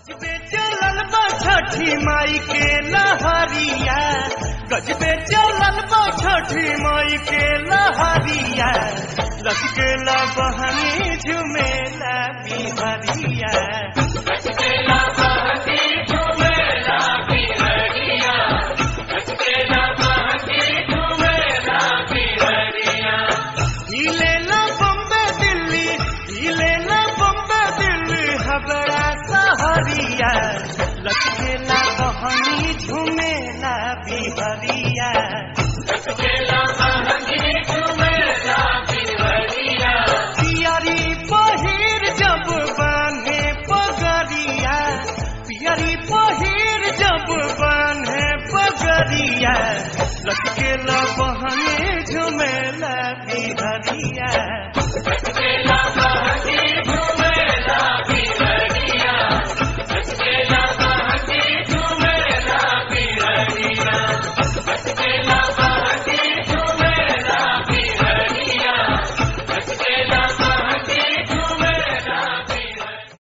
गजबे चलल बा छठी माई के लहरिया गजबे चलल बा छठी माई के लहरिया लचकेला बहनी झुमेला बिहरिया हिलेला बम्बे दिल्ली हिलेला बम्बे दिल्ली हबड़ा सहरिया लचकेला बहनी झुमेला बिहरिया पियरी पहिर जब बान्हे पगरिया पियरी पहिर जब बान्हे पगरिया लचकेला बहनी झुमेला बिहरिया